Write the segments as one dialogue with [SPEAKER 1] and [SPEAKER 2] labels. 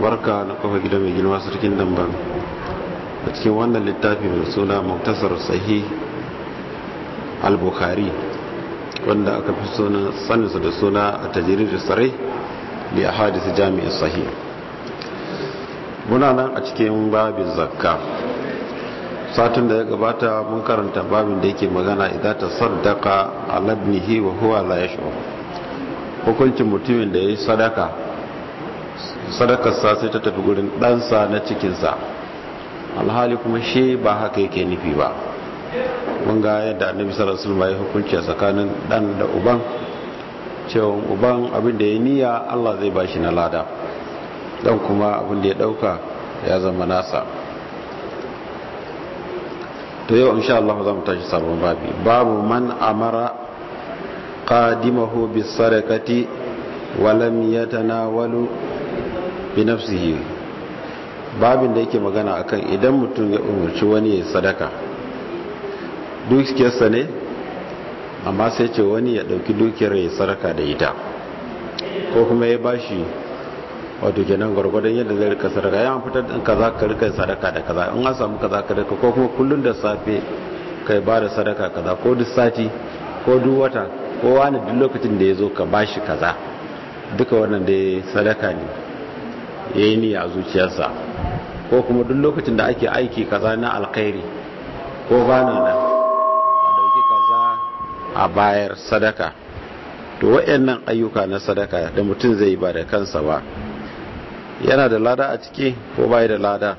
[SPEAKER 1] albarka na kafa gida mai girma sarkin damban a cikin wannan littafi mai suna muktasar sahih al-bukhari wanda aka fi saninsa da suna a tajirir sarai da ya hadisa jami'in sahih muna nan a cikin babin zakka satin da ya gabata mun karanta babin da yake magana idan ta saddaka ala ibnihi wa huwa la yash'ur hukuncin mutumin da yayi sadaka sadakar sa sai ta tafi gurin ɗansa na cikinsa alhali kuma shi ba haka yake nufi ba mun ga yadda annabi sallallahu alaihi wasallam ya hukunci a tsakanin dan da uban cewa uban abin da ya niyya Allah zai bashi na lada dan kuma abin da ya dauka ya zama nasa to yau insha Allah za mu tashi sabon babi babu man amara qadimahu bis sadaqati wa lam yatanawalu bi nafsihi babin da yake magana akan idan mutum ya umarci wani ya sadaka dukiyarsa ne amma sai ce wani ya dauki dukiyar ya sadaka da ita ko kuma ya bashi wato kenan gwargwadon yadda zai rika sadaka ya fitar da kaza ka rika sadaka da kaza in an samu kaza ka rika ko kuma kullun da safe kai ba da sadaka kaza ko duk sati ko duk wata ko wani duk lokacin da ya zo ka bashi kaza duka wannan da sadaka ne ya yi niyya a zuciyarsa ko kuma duk lokacin da ake aiki kaza na alkhairi ko bana nan a dauki kaza a bayar sadaka to waɗannan ayyuka na sadaka da mutum zai ba da kansa ba yana da lada a ciki ko bai da lada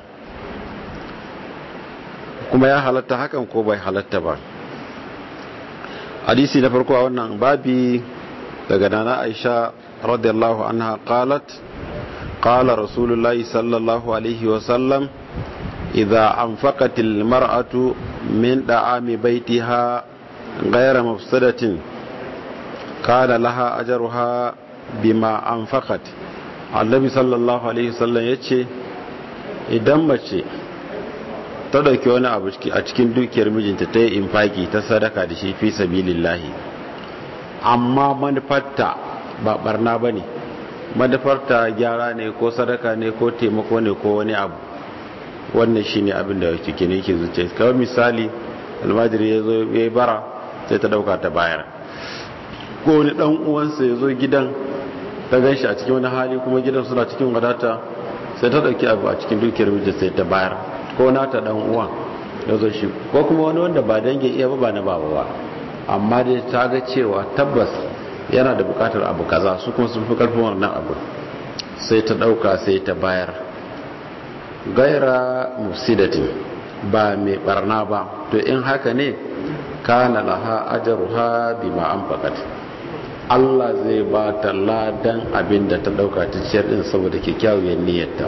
[SPEAKER 1] kuma ya halatta hakan ko bai halatta ba hadisi na farko a wannan babi daga nana aisha radiyallahu anha qalat qala rasulullahi sallallahu alaihi wasallam idza anfaqat almar'atu min da'ami baitiha ghayra mafsadatin kana laha ajruha bima anfaqat annabi sallallahu alaihi wasallam yace idan mace ta dauki wani abu a cikin dukiyar mijinta ta yi infaki ta sadaka da shi fi sabilillahi amma manufarta ba barna bane manufarta gyara ne ko sadaka ne ko taimako ne ko wani abu wannan shine abin da yake ne yake zuciya kawai misali almajiri ya zo ya bara sai ta dauka ta bayar ko wani dan uwansa ya zo gidan ta gan shi a cikin wani hali kuma gidan suna cikin wadata sai ta dauki abu a cikin dukiyar mijin sai ta bayar ko nata dan uwan ya zo shi ko kuma wani wanda ba dange iya ba ba na baba ba amma dai ta ga cewa tabbas yana da bukatar abu kaza su kuma sun fi karfin wannan abu sai ta dauka sai ta bayar gaira mufsidatin ba mai barna ba to in haka ne kana laha ajruha bima anfaqat Allah zai ba ta ladan abin da ta dauka ta ciyar din saboda kyakkyawar niyyarta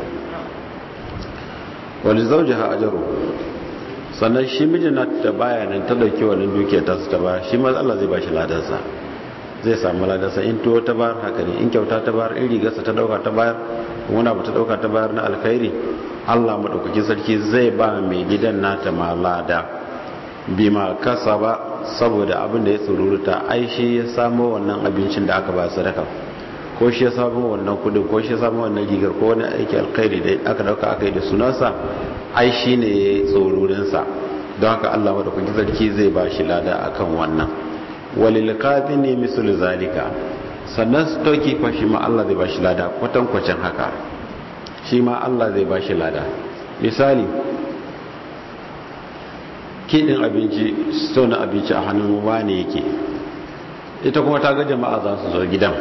[SPEAKER 1] wani zauji ha ajaru sannan shi mijin na ta baya nan ta dauki wannan dukiyar ta su ta bayar shi ma Allah zai ba shi ladansa zai samu ladansa in tuwo ta bayar haka ne in kyauta ta bayar in rigarsa ta dauka ta bayar wani abu ta dauka ta bayar na alkhairi Allah madaukakin sarki zai ba mai gidan nata ma lada bima kasa ba saboda abin da ya tsururuta ai shi ya samo wannan abincin da aka ba sadaka ko shi ya samo wannan kudin ko shi ya samo wannan rigar ko wani aiki alkhairi da aka dauka aka yi da sunansa ai shi ne ya yi tsururinsa don haka Allah madaukakin sarki zai ba shi lada akan wannan walil ne misul zalika sannan su dauki fa shi ma Allah zai ba shi lada kwatankwacin haka shi ma Allah zai ba shi lada misali kiɗin abinci na abinci a hannun wane yake ita kuma ta ga jama'a za su zo gidan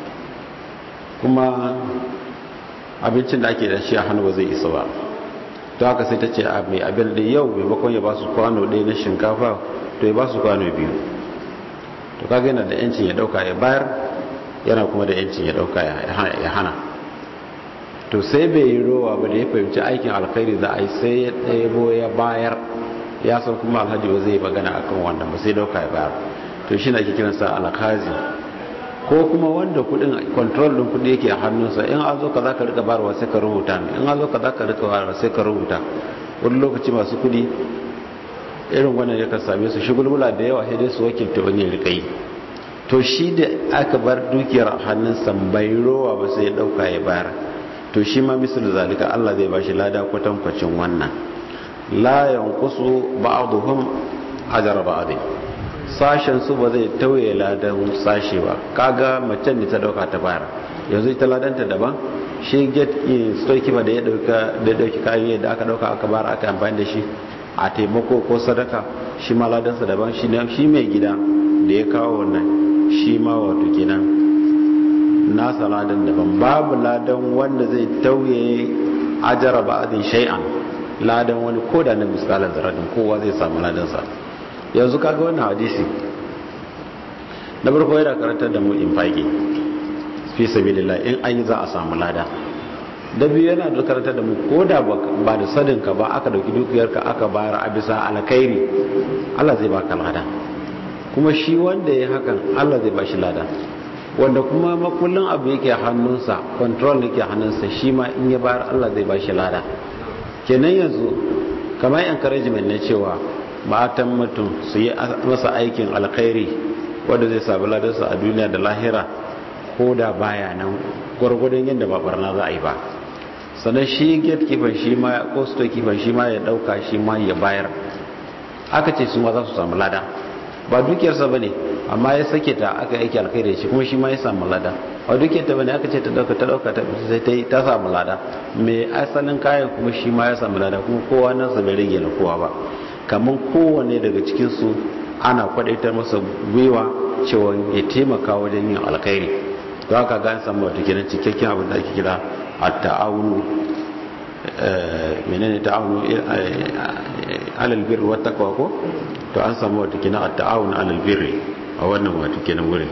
[SPEAKER 1] kuma abincin da ake da shi a hannu ba zai isa ba to haka sai ta ce a mai abin da yau maimakon ya ba su kwano ɗaya na shinkafa to ya ba su kwano biyu to kaga yana da yancin ya ɗauka ya bayar yana kuma da yancin ya ɗauka ya hana to sai bai yi rowa ba da ya fahimci aikin alkhairi za a yi sai ya ɗaya ya bayar ya san kuma alhaji ba zai magana akan wannan ba sai dauka ya bayar to shi ne ake kiransa alakazi ko kuma wanda kudin control din kudi yake a hannunsa in an zo ka za ka rika barwa sai ka rubuta in an zo ka za ka rika barwa sai ka rubuta wani lokaci masu kudi irin wannan ya kan same su shigulgula da yawa sai dai su wakilta wani rika yi to shi da aka bar dukiyar a hannunsa bai rowa ba sai ya dauka ya bayar to shi ma misal zalika Allah zai bashi lada kwatankwacin wannan la yanqusu ba'dhum ajra ba'd sashen su ba zai tauye ladan sashe ba kaga macen da ta dauka ta bayar yanzu ita ladanta daban shi get storekeeper da ya dauka da dauki kayan da aka dauka aka bayar aka amfani da shi a taimako ko sadaka shi ma ladansa daban shi shi mai gida da ya kawo wannan shi ma wato kenan nasa ladan daban babu ladan wanda zai tauye ajara ba'adin shay'an ladan wani koda na misalan zaratin kowa zai samu ladansa yanzu kaga wannan hadisi na farko yana karantar da mu infaki fi sabilillah in an yi za a samu lada da biyu yana da karantar da mu koda ba da sadinka ba aka dauki dukiyarka aka bayar a bisa alkhairi Allah zai baka lada kuma shi wanda ya hakan Allah zai bashi lada wanda kuma makullin abu yake hannunsa control yake hannunsa shi ma in ya bayar Allah zai bashi lada kenan yanzu kamar encouragement ne cewa matan mutum su yi masa aikin alkhairi wanda zai sabu ladarsa a duniya da lahira ko da baya nan gwargwadon yadda ba barna za a yi ba sannan shi gatekeeper shi ma ko storekeeper shi ma ya dauka shi ma ya bayar aka ce su ma za su samu lada ba dukiyarsa ba ne amma ya sake ta aka aiki alkhairi shi kuma shi ma ya samu lada a dukiyarta ba ne aka ce ta dauka ta dauka ta sai ta yi ta samu lada mai asalin kayan kuma shi ma ya samu lada kuma kowa nan sa bai rage na kowa ba kamar kowane daga cikinsu ana kwadaitar masa gwiwa cewa ya taimaka wajen yin alkhairi to haka ga an samu wata kenan cikakken abin da ake kira at-ta'awunu menene ta'awunu alal birri wat taqwa ko to an samu wata kenan at-ta'awun alal birri a wannan wata kenan wurin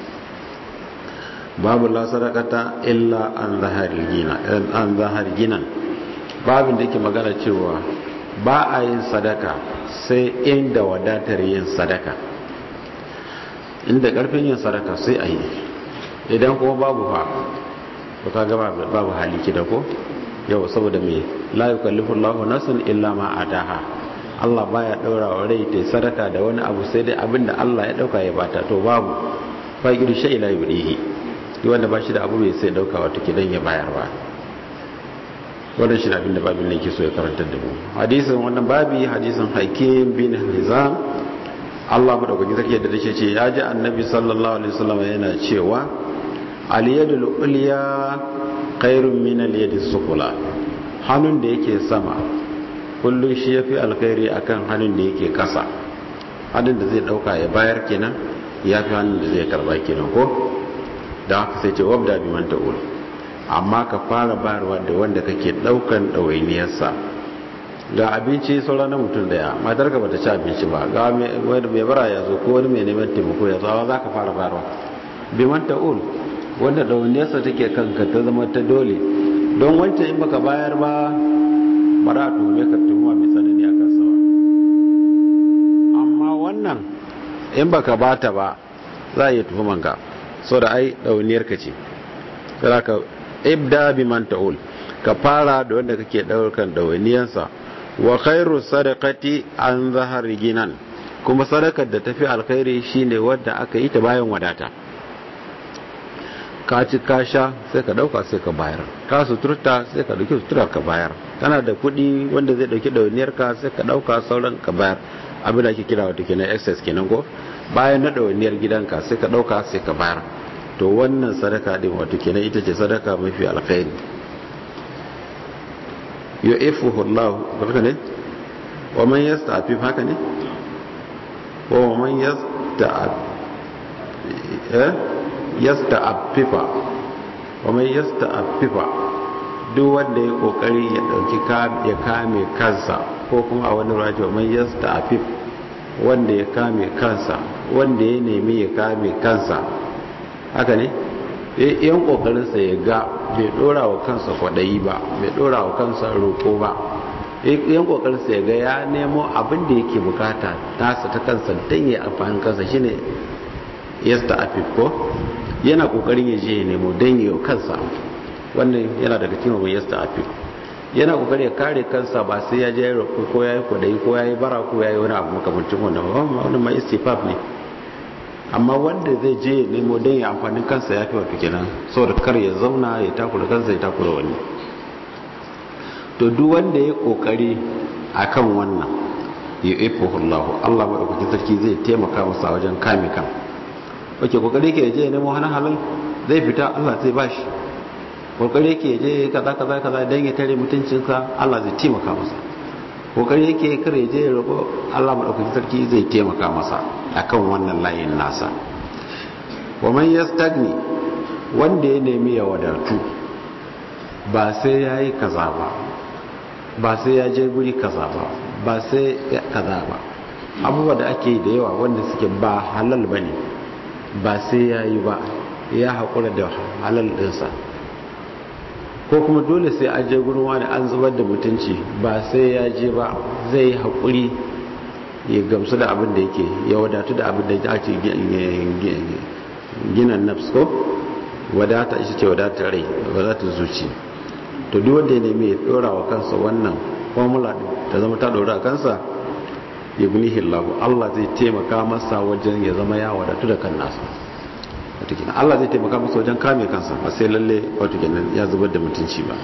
[SPEAKER 1] babu la sadaqata illa an zahari gina an zahari ginan babin da yake magana cewa ba a yin sadaka sai inda wadatar yin sadaka inda karfin yin sadaka sai a yi idan kuma babu fa to kaga babu hali kida ko yau saboda me la yukallifu Allahu nafsan illa ma ataha Allah baya daura wa rai ta sadaka da wani abu sai dai abinda Allah ya dauka ya bata to babu faqidu shay la yurihi wanda ba shi da abu bai sai dauka wato kidan ya bayar ba wannan shi abinda babin ne ke so ya karantar da mu hadisin wannan babi hadisin hakim bin hizam Allah madaukaki zake da dace ce ya ji annabi sallallahu alaihi wasallam yana cewa al yadul ulya khairun min al yadis sufla hannun da yake sama kullun shi yafi alkhairi akan hannun da yake kasa hannun da zai dauka ya bayar kenan ya fi hannun da zai karba kenan ko da haka sai ce wabda bi man ta'ul amma ka fara bayarwa da wanda kake daukan ɗawainiyarsa ga abinci sauran na mutum daya matar ka bata ci abinci ba ga wani mai bara ya zo ko wani mai neman taimako ya zo awa za ka fara bayarwa biman ta'ul wanda ɗawainiyarsa take kanka ta zama ta dole don wancan in baka bayar ba ba za a tuhume ka tuhuma mai tsanani a kansa ba amma wannan in baka bata ba za a iya tuhumanka so da ai ɗawainiyar ka ce ka ibda bi man ta'ul ka fara da wanda kake daukan dawainiyansa wa khairu sadaqati an zahar ginan kuma sadakar da tafi alkhairi shine wanda aka yi ta bayan wadata ka ci ka sha sai ka dauka sai ka bayar ka suturta sai ka dauki suturar ka bayar kana da kuɗi wanda zai dauki dawainiyar ka sai ka dauka sauran ka bayar abin da ake kira wata kenan excess kenan ko bayan na dawainiyar gidanka sai ka dauka sai ka bayar to wannan sadaka din wato kenan ita ce sadaka mafi alkhairi yu'ifuhu Allah haka ne wa man yasta'fif haka ne wa man yasta'af eh yasta'affifa wa man yasta'affifa duk wanda ya kokari ya dauki ya kame kansa ko kuma a wani rajo man yasta'affif wanda ya kame kansa wanda ya nemi ya kame kansa haka ne yan kokarinsa ya ga bai dora wa kansa kwadayi ba bai dora wa kansa roko ba yan kokarinsa ya ga ya nemo abin da yake bukata nasa ta kansa don ya amfani kansa shine yasta afif ko yana kokarin ya je ya nemo don ya kansa wannan yana daga cikin mai yasta afif yana kokarin ya kare kansa ba sai ya je ya roko ko ya yi kwadayi ko ya yi bara ko ya yi wani abu makamancin wannan ba wannan ma istifaf ne amma wanda zai je ya nemo don ya amfani kansa ya fi wato kenan saboda kar ya zauna ya takura kansa ya takura wani to duk wanda ya kokari akan wannan ya ifahu Allah Allah madaukakin sarki zai taimaka masa wajen kame kan wake kokari ke je ya nemo hana halal zai fita Allah zai bashi kokari yake je kaza kaza kaza dan ya tare mutuncinsa Allah zai taimaka masa kokari yake kare je ya roƙo Allah madaukakin sarki zai taimaka masa akan wannan layin nasa wa man yastagni wanda ya nemi ya wadatu ba sai yayi kaza ba ba sai ya je guri kaza ba ba sai kaza ba abubuwa da ake da yawa wanda suke ba halal bane ba sai yayi ba ya haƙura da halal ɗinsa ko kuma dole sai an je gurin wani an zubar da mutunci ba sai ya je ba zai haƙuri ya gamsu da abin da yake ya wadatu da abin da ake gina nafs ko wadata ita ce wadatar rai wadatar zuci to duk wanda ya nemi ya dora wa kansa wannan formula ta zama ta dora kansa ya guni hillahu Allah zai taimaka masa wajen ya zama ya wadatu da kan nasa wato kenan Allah zai taimaka masa wajen kame kansa ba sai lalle wato kenan ya zubar da mutunci ba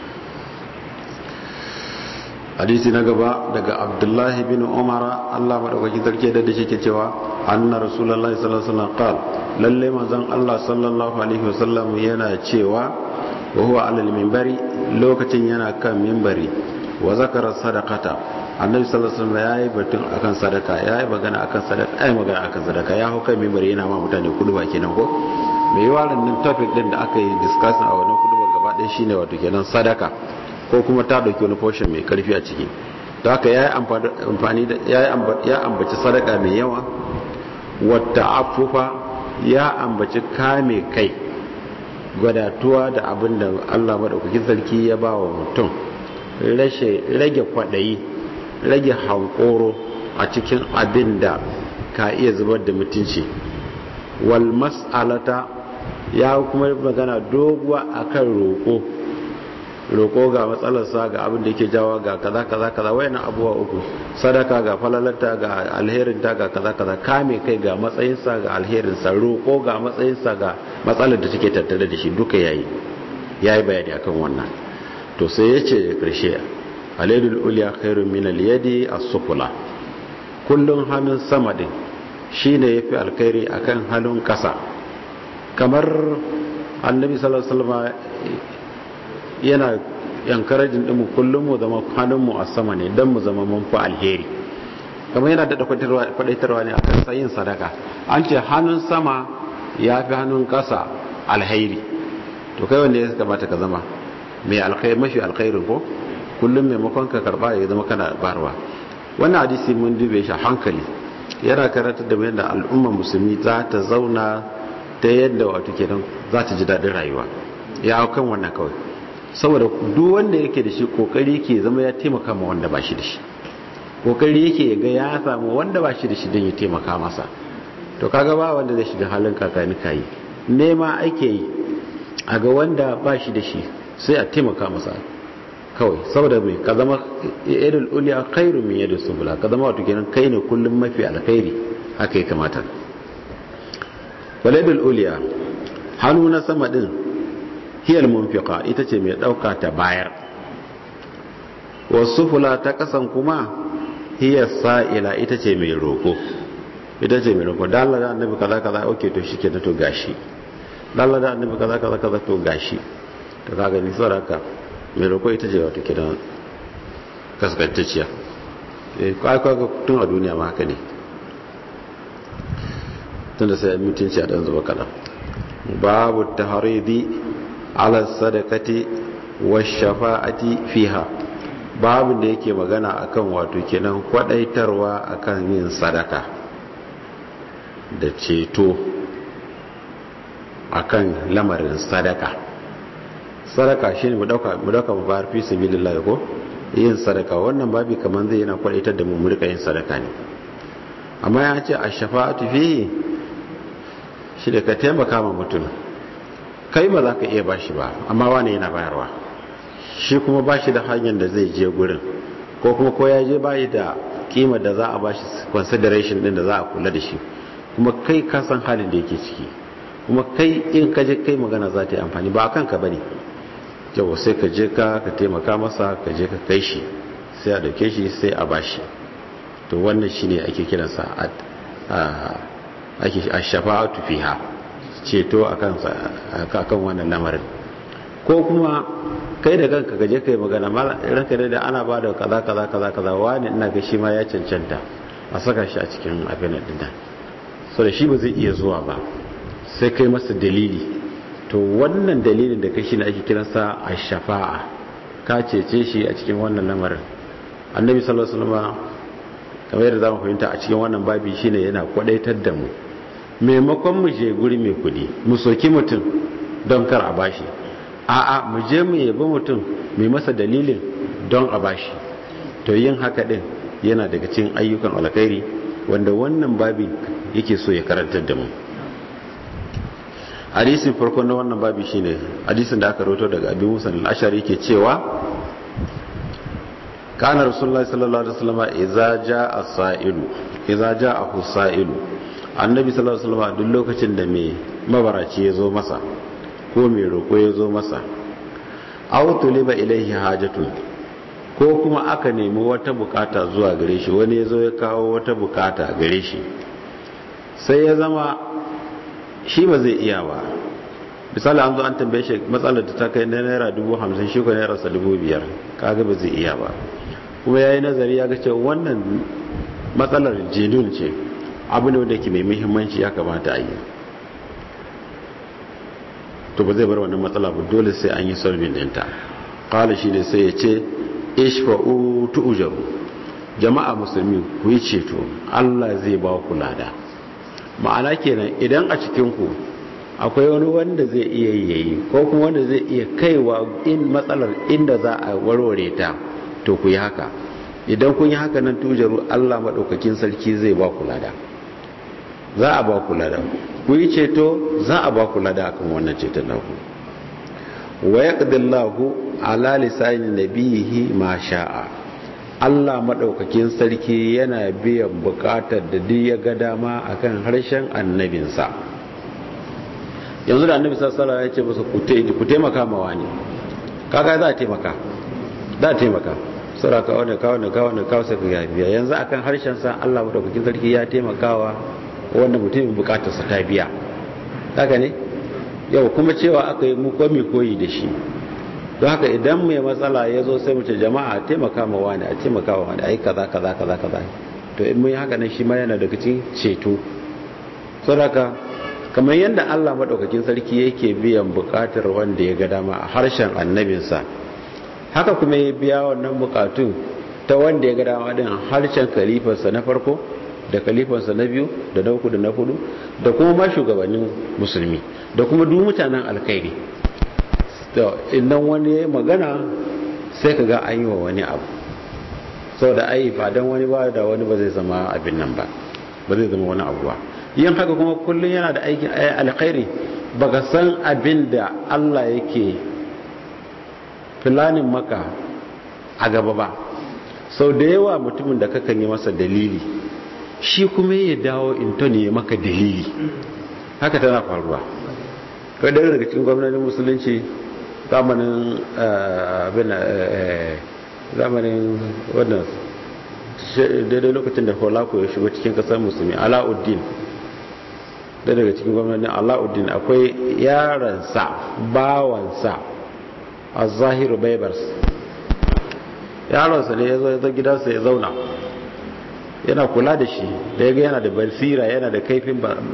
[SPEAKER 1] hadisi na gaba daga abdullahi bin umara Allah madaukakin sarki da da shi ke cewa anna rasulullahi sallallahu alaihi wasallam qal lalle manzon Allah sallallahu alaihi wasallam yana cewa wa huwa ala minbari lokacin yana kan minbari wa zakara sadaqata annabi sallallahu alaihi wasallam yayi batun akan sadaka yayi magana akan sadaka ai magana akan sadaka ya hau kan minbari yana ma mutane kudu ba kenan ko me yawa nan topic din da aka yi discussion a wannan kudu gaba ɗaya shine wato kenan sadaka ko kuma ta dauki wani portion mai karfi a ciki da haka ya amfani da ya ambaci sadaka mai yawa wata afufa ya ambaci kame kai gwadatuwa da abin da Allah maɗaukakin sarki ya ba wa mutum rage kwaɗayi rage hankoro a cikin abin da ka iya zubar da mutunci wal mas'alata ya kuma magana doguwa akan roƙo roƙo ga matsalarsa ga abin da yake jawa ga kaza kaza kaza wayannan abubuwa uku sadaka ga falalarta ga alherinta ga kaza kaza kame kai ga matsayinsa ga alherinsa roƙo ga matsayinsa ga matsalar da take tattare da shi duka yayi yayi bayani akan wannan to sai yace karshe aladul ulya khairun min al-yadi as-sufla kullun hannun sama din shine yafi alkhairi akan hannun kasa kamar annabi sallallahu alaihi wasallam yana yankarajin ɗinmu kullum mu zama hannunmu a sama ne don mu zama mun fi alheri kamar yana daɗa kwaɗaitarwa ne a kan sayin sadaka an ce hannun sama ya fi hannun ƙasa alheri to kai wanda ya kamata ka zama mai alkhairi mafi alkhairin ko kullum maimakon ka karɓa ya zama kana barwa wannan hadisi mun dube shi hankali yana karanta da yadda al'ummar musulmi za ta zauna ta yadda wato kenan za ta ji daɗin rayuwa ya hau kan wannan kawai saboda duk wanda yake da shi kokari yake zama ya taimaka ma wanda ba shi da shi kokari yake ga ya samu wanda ba shi da shi don ya taimaka masa to kaga ba wanda zai shiga halin kakani kayi nema ake yi a ga wanda ba shi da shi sai a taimaka masa kawai saboda mai ka zama yadda uliya khairu min yadda subula ka zama wato kenan kai ne kullum mafi alkhairi haka ya kamata waladul uliya hannu na sama din hiyar munfiqa ita ce mai ɗauka ta bayar wasu fula ta kasan kuma hiyar sa'ila ita ce mai roƙo ita ce mai roƙo dalla da annabi kaza kaza oke to shi ke to gashi dalla da annabi kaza kaza kaza to gashi to ka gani saraka mai roƙo ita ce wata kidan kaskantacciya eh kai kai tun a duniya ma haka ne tunda sai mutunci a dan zuba kaɗan babu taharidi ala sadakati wa shafa'ati fiha babu da yake magana akan wato kenan kwadaitarwa akan yin sadaka da ceto akan lamarin sadaka sadaka shine mu dauka mu dauka mu bayar fi sabilillah ko yin sadaka wannan babi kaman zai yana kwadaitar da mu mu rika yin sadaka ne amma ya ce ash-shafa'atu fihi shi da ka taimaka ma mutum kai ba za ka iya bashi ba amma wani yana bayarwa shi kuma bashi da hanyar da zai je gurin ko kuma ko ya je bayi da kima da za a bashi consideration din da za a kula da shi kuma kai ka san halin da yake ciki kuma kai in ka je kai magana za ta yi amfani ba a kanka ba ne yau sai ka je ka ka taimaka masa ka je ka kai shi sai a dauke shi sai a bashi to wannan shine ake kiransa ake a shafa'atu fiha ceto akan akan wannan lamarin ko kuma kai da kanka gaje kai magana ranka da ana ba da kaza kaza kaza kaza wani ina ga shi ma ya cancanta a saka shi a cikin abin din nan so da shi ba zai iya zuwa ba sai kai masa dalili to wannan dalilin da kai shi ne ake kiransa a shafa'a ka cece shi a cikin wannan lamarin annabi sallallahu alaihi wasallam kamar yadda zamu fahimta a cikin wannan babi shine yana kwadaitar da mu maimakon mu je guri mai kudi mu soki mutum don kar a bashi a'a mu je mu yabi mutum mai masa dalilin don a bashi to yin haka din yana daga cikin ayyukan alkhairi wanda wannan babi yake so ya karantar da mu hadisin farko na wannan babi shine hadisin da aka rawaito daga Abi Musa al-Ashari yake cewa kana rasulullahi sallallahu alaihi wasallam idza jaa sa'ilu idza jaa sa'ilu annabi sallallahu alaihi wasallam duk lokacin da mai mabaraci ya zo masa ko mai roko ya zo masa aw tuliba ilaihi hajatu ko kuma aka nemi wata bukata zuwa gare shi wani ya zo ya kawo wata bukata gare shi sai ya zama shi ba zai iya ba misali an zo an tambaye shi matsalar da ta kai na naira dubu hamsin shi ko naira sa dubu biyar kaga ba zai iya ba kuma ya yi nazari ya ga cewa wannan matsalar jenun ce abu ne wanda ke mai muhimmanci ya kamata a yi to ba zai bar wannan matsala ba dole sai an yi solving dinta kala shi ne sai ya ce ishfa'u tu'jaru jama'a musulmi ku yi ceto Allah zai ba ku lada ma'ana kenan idan a cikin ku akwai wani wanda zai iya yayi ko kuma wanda zai iya kaiwa in matsalar inda za a warware ta to ku yi haka idan kun yi haka nan tujaru Allah maɗaukakin sarki zai ba ku lada za a ba ku lada ku yi ceto za a ba ku lada akan wannan ceton naku wa yaqdillahu ala lisani nabiyihi ma sha'a Allah maɗaukakin sarki yana biyan buƙatar da duk ya ga dama akan harshen annabinsa yanzu da annabi sallallahu alaihi ya ce masa ku taimaka ma wani kaga za a taimaka za a taimaka sura ka wani kawo ne kawo ne kawo sai ka biya yanzu akan harshen sa Allah madaukakin sarki ya taimakawa wanda mutumin bukatar sa ta biya haka ne yau kuma cewa aka yi mu komi koyi da shi don haka idan mai matsala ya zo sai mu ce jama'a a taimaka ma wani a taimaka wa wani ai kaza kaza kaza kaza to in mun yi haka nan shi ma yana daga cikin ceto saboda kamar yadda Allah maɗaukakin sarki yake biyan buƙatar wanda ya ga dama a harshen annabinsa haka kuma ya biya wannan buƙatun ta wanda ya ga dama din harshen kalifarsa na farko da kalifarsa na biyu da na uku da na hudu da kuma ma shugabannin musulmi da kuma duk mutanen alkhairi to idan wani magana sai ka ga an yi wa wani abu sau da ai ba don wani ba da wani ba zai zama abin nan ba ba zai zama wani abu ba yin haka kuma kullum yana da aikin alkhairi baka san abin da Allah yake filanin maka a gaba ba sau da yawa mutumin da kakan yi masa dalili shi kuma ya dawo intoni ya maka dalili haka tana faruwa kai daga cikin gwamnatin musulunci zamanin abin zamanin wannan daidai lokacin da holako ya shigo cikin kasar musulmi ala'uddin da daga cikin gwamnatin ala'uddin akwai yaransa bawansa a zahiru baibars yaronsa ne ya zo ya gidansa ya zauna yana kula da shi da ya ga yana da basira yana da kaifin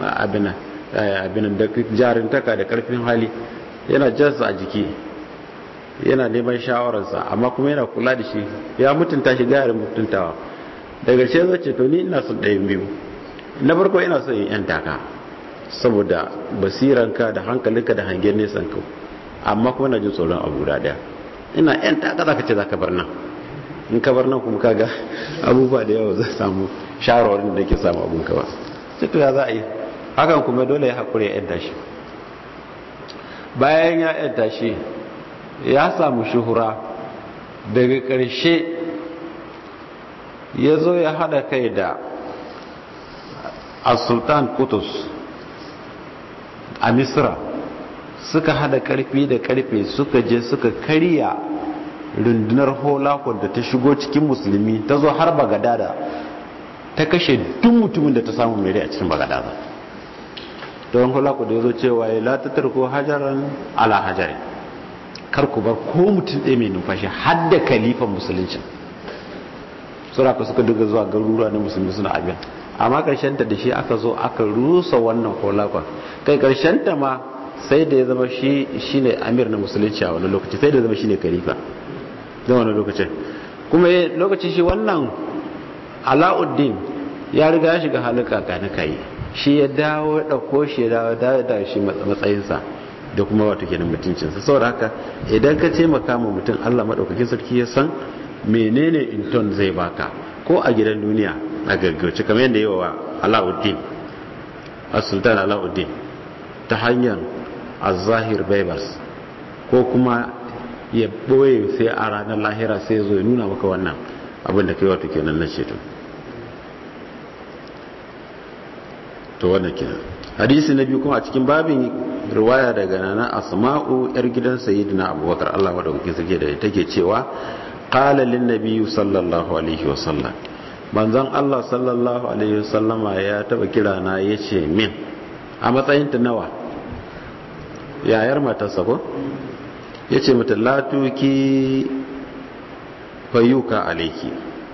[SPEAKER 1] abinan da jarintaka da karfin hali yana jansa a jiki yana neman shawararsa amma kuma yana kula da shi ya mutunta shi gayar mutuntawa daga ce zai ce to ni ina son ɗayan biyu na farko ina son yin 'yan taka saboda basiranka da hankalinka da hangen nesan ka amma kuma na jin tsoron abu da daya ina 'yan taka za ka ce za ka bar nan in ka bar nan kuma kaga abubuwa da yawa zai samu shawarwarin da ke samu abun kawa sai to ya za a yi hakan kuma dole ya haƙuri ya 'yan tashi bayan ya 'yan tashi ya samu shuhura daga ƙarshe ya zo ya haɗa kai da as-sultan Qutus a Misra suka hada karfi da karfe suka je suka karya rundunar holakon da ta shigo cikin musulmi ta zo har bagadada ta kashe duk mutumin da ta samu mere a cikin bagadada don holakon da ya zo cewa ya latatar ko hajaran ala hajari kar ku bar ko mutum ɗaya mai numfashi har da kalifan musulunci suraka suka duka zuwa garuruwa na musulmi suna abin amma ta da shi aka zo aka rusa wannan holakon kai ta ma sai da ya zama shi shine amir na musulunci a wani lokaci sai da ya zama shine khalifa don wani lokacin kuma lokacin shi wannan alauddin ya riga ya shiga halin kakani kai shi ya dawo ya dauko shi ya dawo da shi matsayinsa da kuma wato kenan mutuncinsa saboda haka idan ka ce makama mutum Allah madaukakin sarki ya san menene inton zai baka ko a gidan duniya a gaggauce kamar yadda yawa wa alauddin as-sultan alauddin ta hanyar az-zahir baibars ko kuma ya boye sai a ranar lahira sai zo ya nuna maka wannan abin da kai wato kenan na ceto to wannan kenan hadisi na biyu kuma a cikin babin riwaya daga nana asma'u yar gidan sayyidina abubakar Allah madaukakin sarki da take cewa qala lin nabiyyu sallallahu alaihi wasallam manzon Allah sallallahu alaihi wasallama ya taba kira na yace min a matsayin ta nawa yayar matarsa ko yace mata latuki fayuka alaiki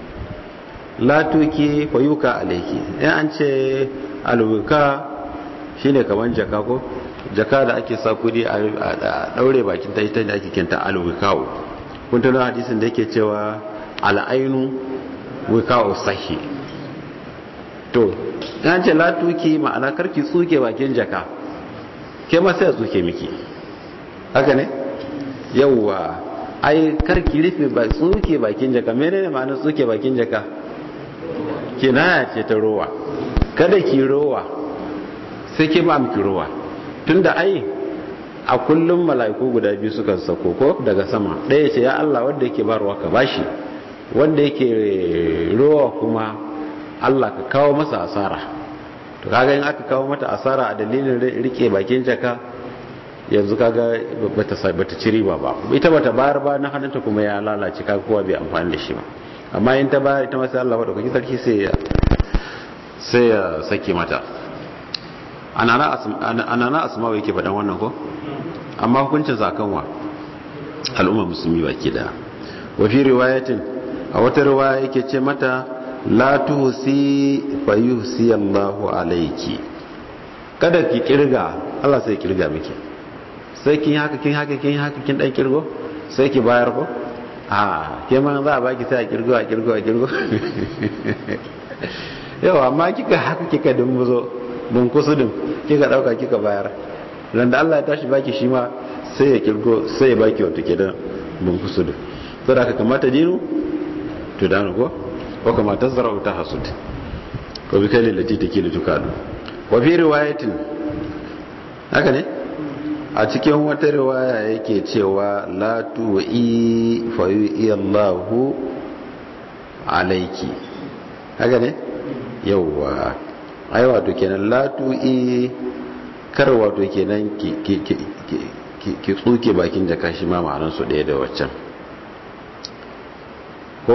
[SPEAKER 1] latuki fayuka alaiki in an ce alwuka shine kaman jaka ko jaka da ake sa kudi a daure bakin ta ita da ake kinta alwukawo kun tana hadisin da yake cewa al'ainu wikawo sahi to an ce latuki ma'ana karki tsuke bakin jaka ke ma sai tsuke miki haka ne yawwa ai karki rufe ba tsuke bakin jaka menene ma'anar tsuke bakin jaka kinaya ce ta rowa kada ki rowa sai ke ba miki rowa tunda ai a kullum mala'iku guda biyu suka sako ko daga sama ɗaya ce ya Allah wanda yake barwa ka bashi wanda yake rowa kuma Allah ka kawo masa asara to kaga in aka kawo mata asara a dalilin rike bakin jaka yanzu kaga bata bata ci riba ba ita bata bayar ba na hannunta kuma ya lalace kaga kowa bai amfani da shi ba amma in ta bayar ita ma sai Allah madaukakin sarki sai ya sai ya sake mata anana asma'u yake faɗan wannan ko amma hukuncin zakanwa al'umma musulmi baki da wa fi riwayatin a wata riwaya yake ce mata la tuhsi fa yuhsi Allahu alayki kada ki kirga Allah sai kirga miki sai kin haka kin haka kin haka kin dan kirgo sai ki bayar ko a ke ma za a baki sai a kirgo a kirgo a kirgo yawa amma kika haka kika dumbuzo dun kusudin kika dauka kika bayar ran da Allah ya tashi baki shi ma sai ya kirgo sai ya baki wato kenan dun kusudin to da ka kamata dinu to dano ko ko kamata zarau ta hasud ko bi kai lati take da tukadu wa fi riwayatin haka ne a cikin wata riwaya yake cewa la tu'i fa Allahu alayki haka ne yauwa ai wato kenan latu'i kar wato kenan ki tsuke bakin jaka shi ma ma'anar su ɗaya da waccan ko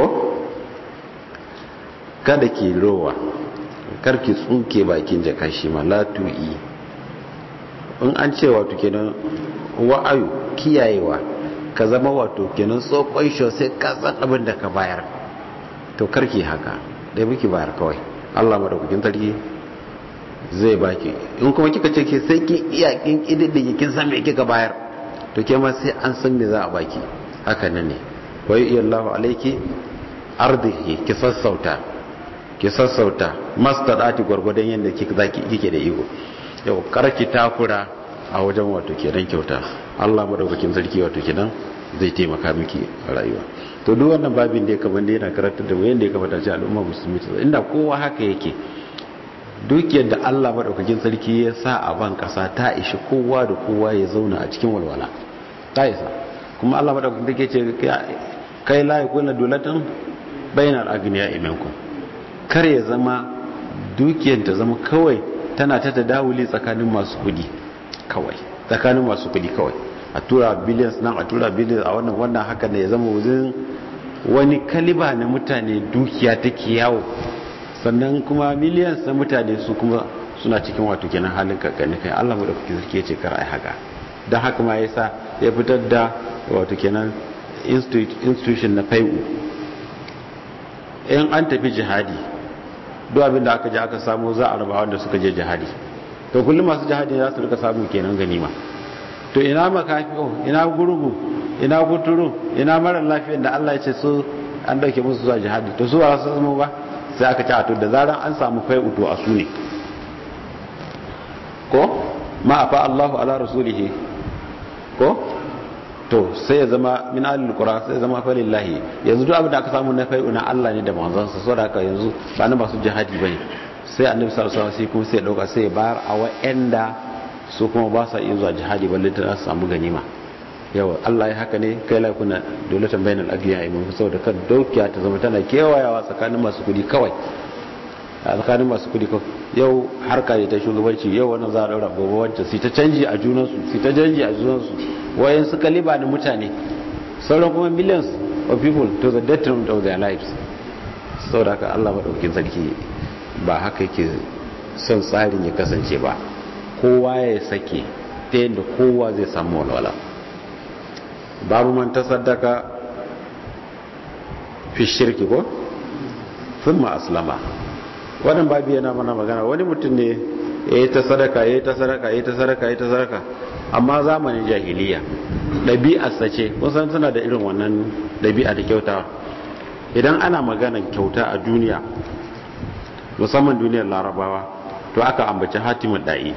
[SPEAKER 1] kada ki rowa kar ki tsuke bakin jaka shi ma latu'i in an ce wato kenan wa'ayu kiyayewa ka zama wato kenan tsokon shi sai ka san abin da ka bayar to karki haka dai muke bayar kawai Allah madaukakin sarki zai baki in kuma kika ce ke sai kin iya kin kididdige kin san me kika bayar to ke ma sai an san me za a baki haka nan ne wai iyallahu alayki ardihi ki sassauta ki sassauta mastadati gwargwadon yanda kika zaki kike da ego yau karki takura a wajen wato kenan kyauta Allah madaukakin sarki wato kenan zai taimaka miki a rayuwa to duk wannan babin da ya kamar da yana karantar da mu yanda ya kamata ce al'umma musulmi ta inda kowa haka yake dukiyar da Allah madaukakin sarki ya sa a ban kasa ta ishi kowa da kowa ya zauna a cikin walwala ta isa kuma Allah madaukakin sarki ce kai la yakuna dulatan bainal agniya imankum kar ya zama dukiyar ta zama kawai tana ta tadawuli tsakanin masu kudi kawai tsakanin masu kudi kawai a tura billions nan a tura billions a wannan wannan haka ne ya zama wuzin wani kaliba na mutane dukiya take yawo sannan kuma millions na mutane su kuma suna cikin wato kenan halin kakkani kai Allah madaukaki sarki ce kar ai haka don haka ma yasa ya fitar da wato kenan institution na fai'u in an tafi jihadi duk abin da aka je aka samu za a raba wanda suka je jihadi to kullum masu jihadi za su rika samu kenan ganima to ina makafiyo ina gurgu ina kuturu ina mara lafiyar da Allah ya ce su an dauke musu zuwa jihadi to su ba su zama ba sai aka ci a to da zaran an samu fai'u to a su ne ko ma afa Allahu ala rasulihi ko to sai ya zama min alil qura sai ya zama fa lillahi yanzu duk abin da aka samu na fai'u na Allah ne da manzon sa saboda haka yanzu ba na masu jihadi bane sai annabi sallallahu alaihi wasallam kuma sai ya dauka sai ya bayar a wa'anda su kuma ba sa iya zuwa jihadi balle ta samu ganima yawa Allah ya haka ne kai la kuna dole bainal agiya imun saboda kan daukiya ta zama tana kewayawa tsakanin masu kudi kawai a tsakanin masu kudi kawai yau harka ne ta shugabanci yau wannan za a daura gobe wancan su ta canji a junansu su ta canji a junansu wayan su kaliba da mutane sauran kuma millions of people to the detriment of their lives saboda haka Allah madaukakin sarki ba haka yake son tsarin ya kasance ba kowa ya sake ta yadda kowa zai samu walwala babu man ta sadaka fi shirki ko sun ma aslama wannan babu yana mana magana wani mutum ne ya yi ta sadaka ya yi ta sadaka ya yi ta sadaka ya yi ta sadaka amma zamanin jahiliya ɗabi'arsa ce kusan suna da irin wannan ɗabi'a da kyauta idan ana magana kyauta a duniya musamman duniyar larabawa to aka ambaci hatimin da'i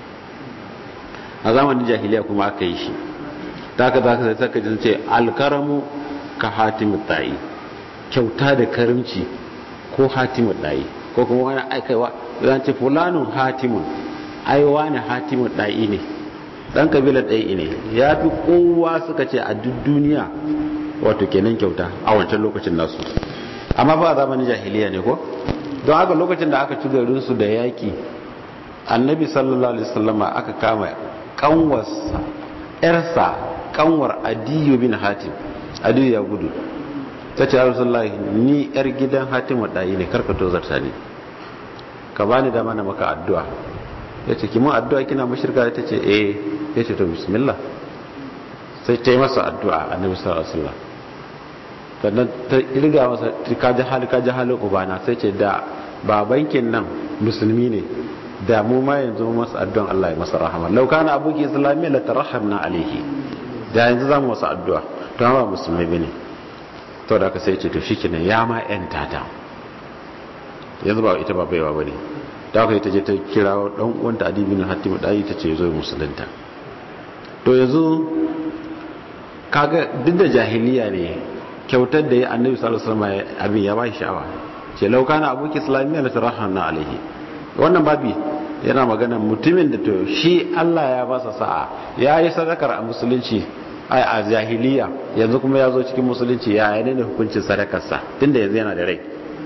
[SPEAKER 1] a zamanin jahiliya kuma aka yi shi ta ka za ka sai saka jin ce alkaramu ka hatimin da'i kyauta da karimci ko hatimin da'i ko kuma wani aikaiwa zan ce fulanun hatimun aiwa ne hatimin da'i ne dan kabilar da'i ne ya fi kowa suka ce a duk duniya wato kenan kyauta a wancan lokacin nasu amma ba a zamanin jahiliya ne ko don haka lokacin da aka ci garinsu da yaƙi annabi sallallahu alaihi wasallama aka kama kanwarsa yarsa kanwar adiyu bin hatim adiyu ya gudu ta ce rasulullahi ni yar gidan hatim ɗayi ne karkato zarta ne ka bani dama na maka addu'a ya ce kimin addu'a kina mashirka ta ce eh ya ce to bismillah sai ta yi masa addu'a annabi sallallahu alaihi wasallam sannan ta irga masa kaji hali kaji halin ubana sai ce da babankin nan musulmi ne da mu ma yanzu masa addu'an Allah ya masa rahama law kana abuki islamiyya la tarahamna alaihi da yanzu zamu masa addu'a to ba musulmi bane to da ka sai ce to shikenan ya ma yan tata yanzu ba ita ba baiwa bane da aka ta je ta kira dan uwanta Adi bin Hatim dai ta ce zo musulunta to yanzu kaga duk da jahiliya ne kyautar da ya annabi sallallahu alaihi wasallam abin ya ba shi sha'awa ce laukana abuki islamiyya la tarahanna alaihi wannan babi yana magana mutumin da to shi Allah ya ba sa sa'a ya yi sadakar a musulunci a jahiliya yanzu kuma ya zo cikin musulunci ya yi ne hukuncin sadakarsa tunda yanzu yana da rai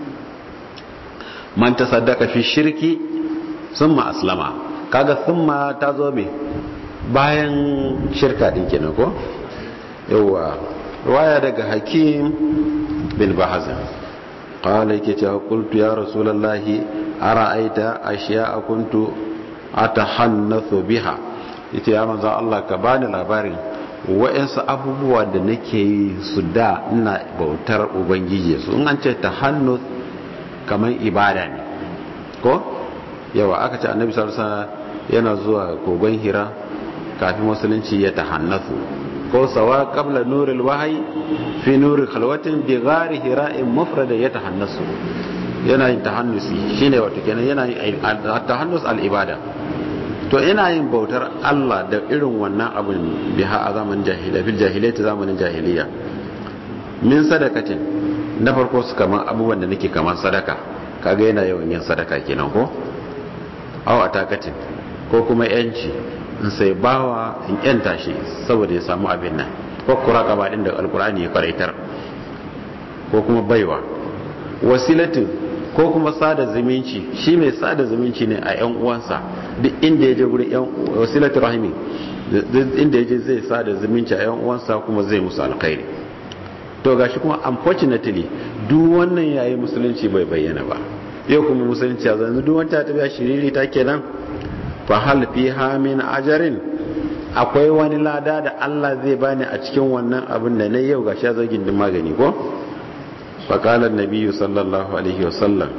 [SPEAKER 1] man ta sadaka fi shirki summa aslama kaga summa ta zo me bayan shirka din kenan ko yawa ruwaya daga hakim bin bahazan qala yake cewa qultu ya rasulullahi ara'aita ashiya'a kuntu atahannathu biha yace ya manzo Allah ka bani labarin wa'ansu abubuwa da nake yi su da ina bautar ubangiji su in an ce tahannuth kaman ibada ne ko yawa aka ce annabi sallallahu alaihi wasallam yana zuwa kogon hira kafin musulunci ya tahannathu ko sawa qabla nuril wahyi fi nuri khalwatin bi ghari hira'in mufrada yatahannasu yana yin tahannusi shine wato kenan yana yin tahannus al ibada to ina yin bautar Allah da irin wannan abin biha a zamanin jahiliya fil jahiliyyah zamanin jahiliya min sadakatin na farko su kaman abubuwan da nake kaman sadaka kaga yana yawan yin sadaka kenan ko aw atakatin ko kuma yanci in sai bawa in yanta shi saboda ya samu abin nan ko kuraka ba din da alkurani ya faraitar ko kuma baiwa wasilatin ko kuma sada zumunci shi mai sada zumunci ne a yan uwansa duk inda ya je gurin yan wasilatu rahimi duk inda ya je zai sada zumunci a yan uwansa kuma zai musu alkhairi to gashi kuma unfortunately duk wannan yayi musulunci bai bayyana ba yau kuma musulunci a zanzu duk wanda ta biya shiriri ta kenan fa hal fiha min ajarin akwai wani lada da Allah zai bani a cikin wannan abin da na yau gashi ya zo gindin magani ko faƙalar nabiyu sallallahu alaihi wasallam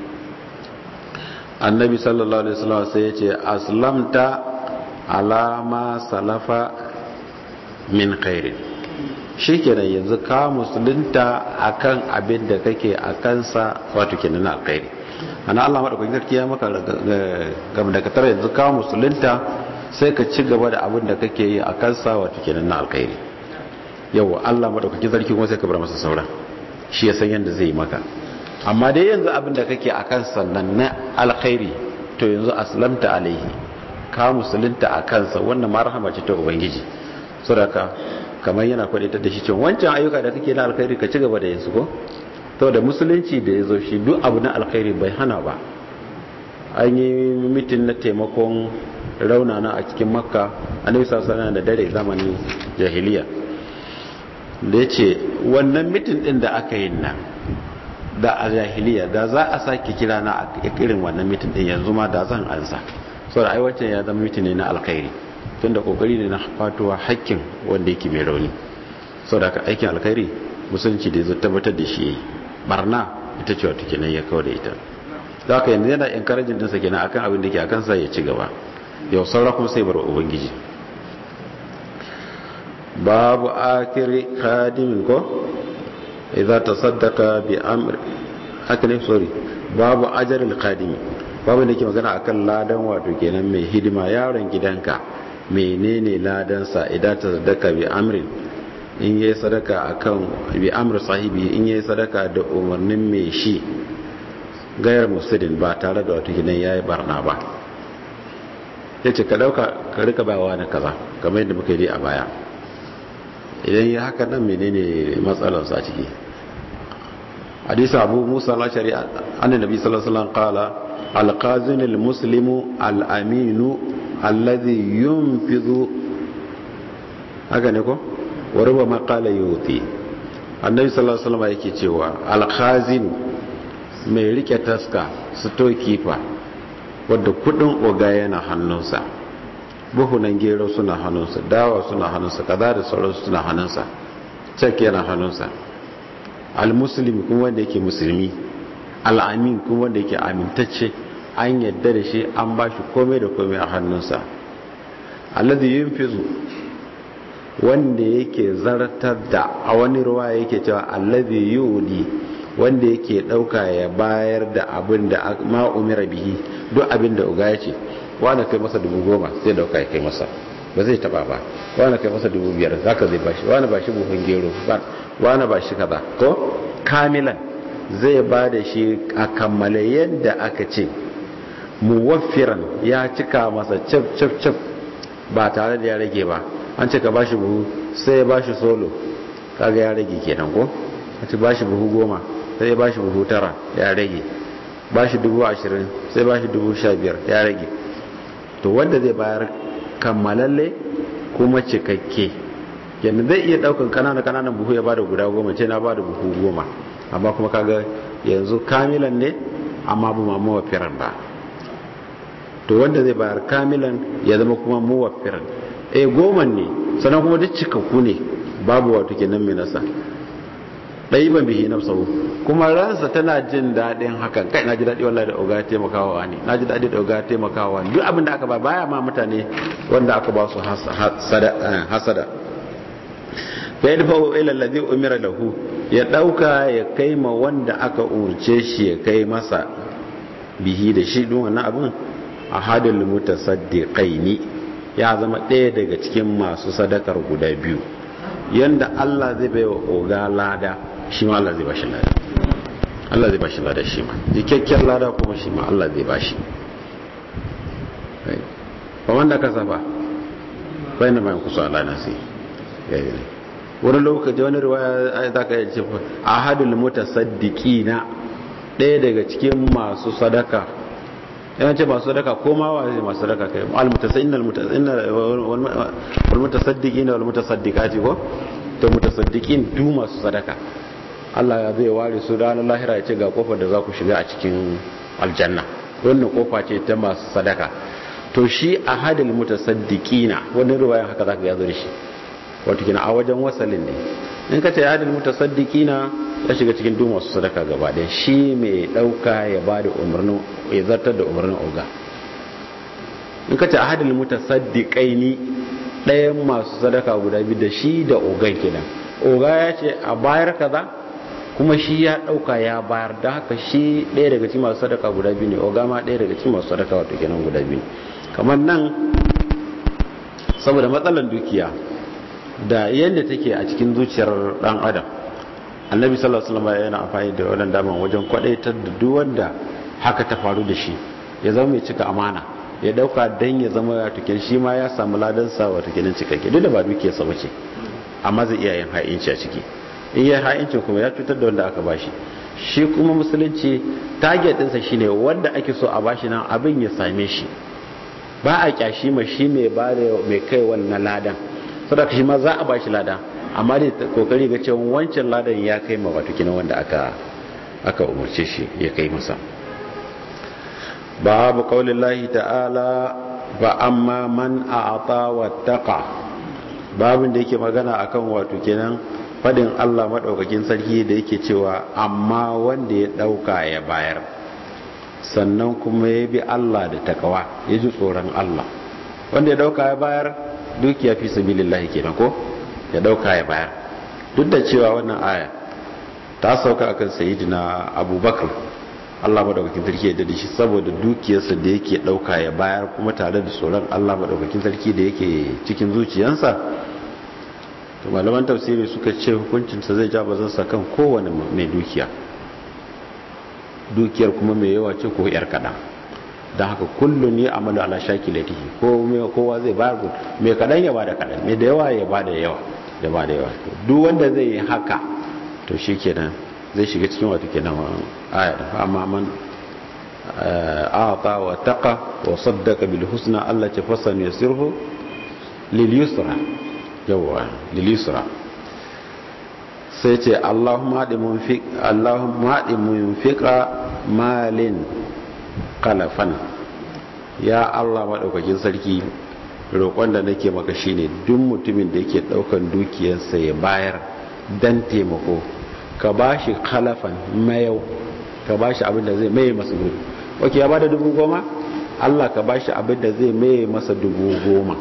[SPEAKER 1] annabi sallallahu alaihi wasallam sai ya ce aslamta alama salafa min khairin shikenan yanzu ka musulunta akan abin da kake a kansa wato kenan na alkhairi ana Allah madaukakin sarki ya maka gaba da katar yanzu ka musulunta sai ka ci gaba da abin da kake yi a kansa wato kenan na alkhairi yau Allah madaukakin sarki kuma sai ka bar masa sauran shi ya san yadda zai yi maka amma dai yanzu abin da kake a kan sannan na alkhairi to yanzu aslamta alaihi ka musulunta a kansa wannan ma rahama ce ta ubangiji saboda kamar yana kwadatar da shi cewa wancan ayyuka da kake na alkhairi ka ci gaba da yansu ko to da musulunci da ya zo shi duk abu na alkhairi bai hana ba an yi mitin na taimakon raunana a cikin makka annabi sallallahu alaihi da dare zamanin jahiliya da ya ce wannan mitin din da aka yi nan da a jahiliya da za a sake kira na a irin wannan mitin din yanzu ma da zan ansa so da aiwacin ya zama mitin ne na alkhairi tun da kokari ne na fatuwa hakkin wanda yake mai rauni so da aikin alkhairi musulunci da zai tabbatar da shi yayi barna ita ce wata kenan ya kawo da ita za ka yanzu yana encouraging dinsa kenan akan abin da ke akan sa ya ci gaba yau saura kuma sai bar ubangiji babu akiri khadimin ko idza tasaddaqa bi amr haka ne sorry babu ajrul khadimi babu da ke magana akan ladan wato kenan mai hidima yaron gidanka menene ladan sa idan tasaddaqa bi amrin in yayi sadaka akan bi amr sahibi in yayi sadaka da umarnin mai shi gayar musulun ba tare da wato kenan yayi barna ba yace ka dauka ka rika bawa na kaza kamar yadda muka yi a baya idan ya haka nan menene matsalarsa ciki hadisi abu musa al-ashari annabi nabi sallallahu alaihi wasallam qala al-qazin al-muslimu al-aminu alladhi yunfidu haka ne ko wa rubama qala yuti annabi sallallahu alaihi wasallam yake cewa al-khazin mai rike taska storekeeper wadda kudin oga yana hannunsa buhunan gero suna hannunsa dawa suna hannunsa kaza da sauransu suna hannunsa cek yana hannunsa al-muslim kuma wanda yake musulmi al-amin kuma wanda yake amintacce an yadda da shi an ba shi komai da komai a hannunsa alladhi yunfizu wanda yake zartar da a wani ruwa yake cewa alladhi yudi wanda yake dauka ya bayar da abin da ma umira bihi duk abin da uga ya ce wani kai masa dubu goma sai dauka ya kai masa ba zai taba ba wani kai masa dubu biyar zaka zai bashi wani bashi buhun gero wani bashi kaza ko kamilan zai ba da shi a kammale yadda aka ce muwaffiran ya cika masa cif cif cif ba tare da ya rage ba an cika bashi buhu sai ya bashi solo kaga ya rage kenan ko a ci bashi buhu goma sai ya bashi buhu tara ya rage bashi dubu ashirin sai bashi dubu sha biyar ya rage to wanda zai bayar kammalalle kuma cikakke yanzu zai iya daukan kanana kananan buhu ya bada guda goma ce na bada buhu goma amma kuma kaga yanzu kamilan ne amma bu ma muwaffiran ba to wanda zai bayar kamilan ya zama kuma muwaffiran eh goma ne sannan kuma duk cikakku ne babu wato kenan mai nasa ɗai ban bihi na sau kuma ransa tana jin daɗin hakan kai na ji daɗi wallahi da oga taimakawa ne na ji daɗi da oga taimakawa ne duk abin da aka ba baya ma mutane wanda aka ba su hasada fa yadfa ila alladhi umira lahu ya dauka ya kai ma wanda aka umurce shi ya kai masa bihi da shi dun wannan abin ahadul mutasaddiqaini ya zama ɗaya daga cikin masu sadakar guda biyu yanda Allah zai bai wa oga lada shi ma Allah zai bashi lada Allah zai bashi lada shi ma jikakken lada kuma shi ma Allah zai bashi ba wanda ka saba bai na bayan kusa Allah na sai wani lokaci wani riwaya za ka yi cewa ahadul mutasaddiqina ɗaya daga cikin masu sadaka yana ce masu sadaka ko ma wa zai masu sadaka kai almutasaddiqina almutasaddiqina walmutasaddiqati ko to mutasaddiqin du masu sadaka Allah ya zai ware su ranar lahira ya ce ga kofar da za ku shiga a cikin aljanna wannan kofa ce ta masu sadaka to shi a hadil mutasaddiqina wannan ruwayan haka zaka yazo da shi wato kina a wajen wasalin ne in ka ce hadil mutasaddiqina ya shiga cikin duk masu sadaka gaba ɗaya shi mai ɗauka ya ba da umarnin ya zartar da umarnin oga in ka ce a hadil mutasaddiqaini ɗayan masu sadaka guda biyu da shi da ogan kenan oga ya ce a bayar kaza kuma shi ya ɗauka ya bayar da haka shi ɗaya daga cikin masu sadaka guda biyu ne oga ma ɗaya daga cikin masu sadaka wato kenan guda biyu kamar nan saboda matsalar dukiya da yadda take a cikin zuciyar ɗan adam annabi sallallahu alaihi wasallam yana amfani da wannan daman wajen kwadaitar da duk wanda haka ta faru da shi ya zama mai cika amana ya dauka dan ya zama ya tukin shi ma ya samu ladan sa wa tukin cikakke duk da ba duke sa bace amma zai iya yin ha'inci a ciki in ya ha'inci kuma ya cutar da wanda aka bashi shi kuma musulunci target ɗinsa shine wanda ake so a bashi nan abin ya same shi ba a kyashi ma shi mai ba da mai kai wannan ladan saboda shi ma za a bashi ladan amma dai kokari ga cewa wancan ladan ya kai ma wato kina wanda aka aka umarce shi ya kai masa babu qaulillahi ta'ala ba amma man a'ata wattaqa babin da yake magana akan wato kenan fadin Allah madaukakin sarki da yake cewa amma wanda ya dauka ya bayar sannan kuma ya bi Allah da takawa ya ji tsoron Allah wanda ya dauka ya bayar dukiya fi sabilillahi kenan ko ya dauka ya bayar duk da cewa wannan aya ta sauka akan sayyidina abubakar Allah madaukakin sarki ya dade shi saboda dukiyarsa da yake dauka ya bayar kuma tare da tsoron Allah madaukakin sarki da yake cikin zuciyarsa to malaman tafsiri suka ce hukuncinsa zai ja bazansa kan kowane mai dukiya dukiyar kuma mai yawa ce ko yar kaɗan don haka kullum ya amalu ala shakilatihi ko kowa zai bayar mai kaɗan ya bada kaɗan mai da yawa ya bada yawa ya bada yawa duk wanda zai yi haka to shi kenan zai shiga cikin wato kenan aya da amma man a'ata wa taqa wa saddaqa bil husna Allah ce fasan yasirhu lil yusra yawa lil yusra sai ce Allahumma hadi munfiq Allahumma hadi munfiqa malin qalafan ya Allah madaukakin sarki roƙon da nake maka shine duk mutumin da yake daukan dukiyarsa ya bayar dan taimako ka bashi khalafan mayau ka bashi abin da zai maye masa gudu oke ya bada dubu goma Allah ka bashi abin da zai maye masa dubu goma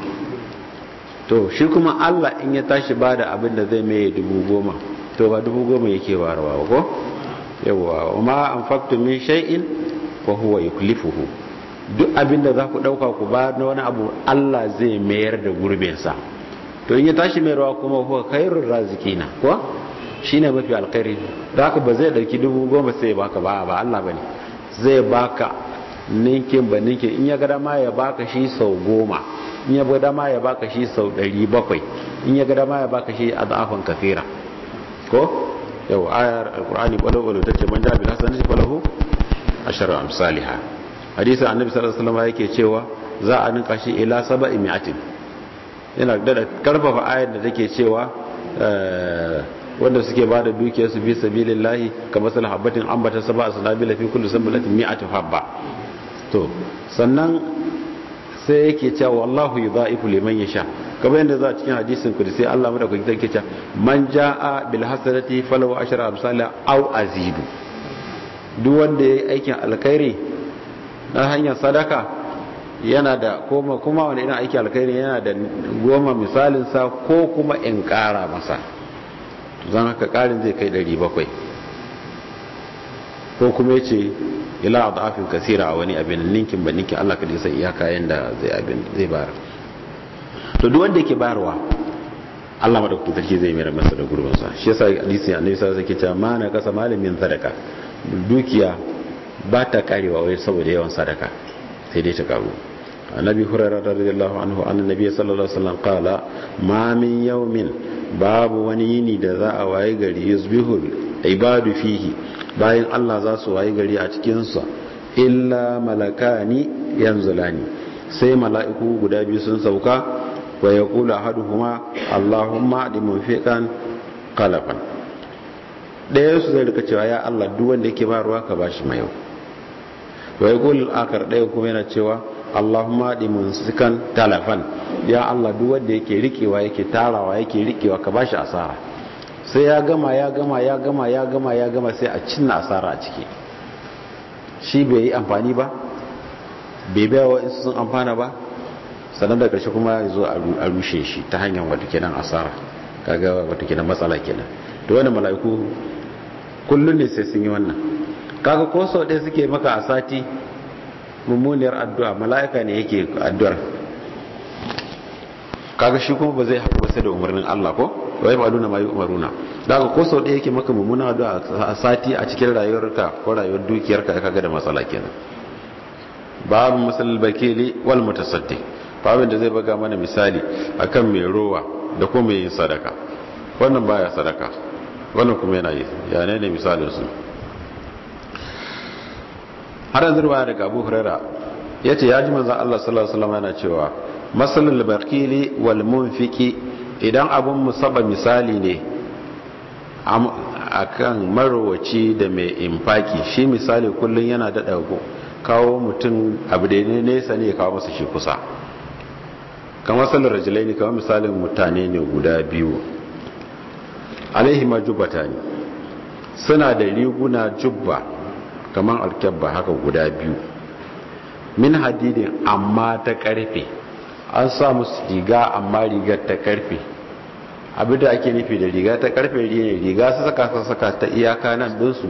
[SPEAKER 1] to shi kuma Allah in ya tashi bada abin da zai maye dubu goma to ba dubu goma yake barawa ko yawa ma anfaqtu min shay'in fa huwa yuklifuhu duk abin da za ku dauka ku ba na wani abu Allah zai mayar da gurbin sa to in ya tashi mayarwa kuma huwa khairur razikina ko shine mafi alkhairi da haka ba zai dauki dubu goma sai ya baka ba ba Allah bane zai baka ninkin ba ninkin in ya ga dama ya baka shi sau goma in ya ga dama ya baka shi sau ɗari bakwai in ya ga dama ya baka shi a za'afin kafira ko yau ayar alkur'ani kwallo-kwallo ta ce man jabi hasan shi falahu asharar amsaliha hadisun annabi sallallahu alaihi wasallam yake cewa za a ninka shi ila saba'i mi'atin yana da karfafa ayar da take cewa wanda suke bada dukiyar su fi sabilillahi kamar sal habbatin ambata sab'a sanabila fi kulli sanbalatin mi'atu habba to sannan sai yake cewa wallahu yudha'ifu liman yasha kamar yadda za a cikin hadisin kudusi Allah madaukakin sarki cewa man jaa bil hasanati falahu ashra amsalha aw azidu duk wanda yayi aikin alkhairi na hanyar sadaka yana da kuma kuma wani irin aikin alkhairi yana da goma misalin sa ko kuma in kara masa zan haka karin zai kai 700 ko kuma yace ila adafin kasira a wani abin ninkin ba ninkin Allah ka sai iyaka yanda zai abin zai bayar to duk wanda yake bayarwa Allah madaukakin sarki zai mayar masa da gurbin sa shi yasa hadisi annabi sallallahu alaihi wasallam yake cewa mana kasa malamin sadaka dukiya ba ta karewa wai saboda yawan sadaka sai dai ta karu annabi hurairah radiyallahu anhu annabi sallallahu alaihi wasallam qala ma min yawmin babu wani yini da za a waye gari yusbihul ibadu fihi bayan Allah za su wayi gari a cikinsa illa malakani yanzulani sai mala'iku guda biyu sun sauka wa ya kula haduhuma Allahumma di munfiqan qalafan ɗaya su zai rika cewa ya Allah duk wanda yake ba ruwa ka bashi mai yau wa ya kula akar ɗaya kuma yana cewa Allahumma di munsikan talafan ya Allah duk wanda yake rikewa yake tarawa yake rikewa ka bashi asara sai ya gama ya gama ya gama ya gama ya gama sai a cinna asara a ciki shi bai yi amfani ba bai bai wa insu sun amfana ba sannan da ƙarshe kuma ya zo a rushe shi ta hanyar wata kenan asara kaga wata kenan matsala kenan da wani mala'iku kullum ne sai sun yi wannan kaga ko sau ɗaya suke maka a sati mummuniyar addu'a mala'ika ne yake addu'ar kaga shi kuma ba zai haɗu ba sai da umarnin Allah ko wai ba nuna mayu umaruna daga ko sau ɗaya yake maka mummunan addu'a a sati a cikin rayuwarka ko rayuwar dukiyarka kaga da matsala kenan babu masalal bakili wal mutasaddi babin da zai baga mana misali akan mai rowa da kuma mai yin sadaka wannan baya sadaka wannan kuma yana yi ya ne ne misalin su har yanzu ruwaya daga Abu Hurairah yace ya ji manzon Allah sallallahu alaihi wasallam yana cewa masalul bakili wal munfiki idan abun musaba misali ne akan marowaci da mai infaki shi misali kullun yana daɗa kawo mutum abu da ne nesa ne kawo masa shi kusa kamar sallar rajilai ne kamar misalin mutane ne guda biyu alaihi majubata ne suna da riguna jubba kamar alkyabba haka guda biyu min hadidin amma ta karfe an sa musu riga amma rigar ta karfe abin da ake nufi da riga ta karfe ne riga su saka su saka ta iyaka nan dinsu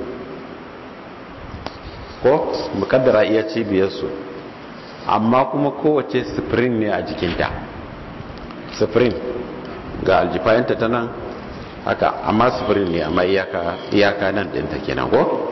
[SPEAKER 1] ko mukaddara iya cibiyarsu amma kuma kowace spring ne a jikinta spring ga aljifayanta ta nan haka amma spring ne amma iyaka nan dinta kenan ko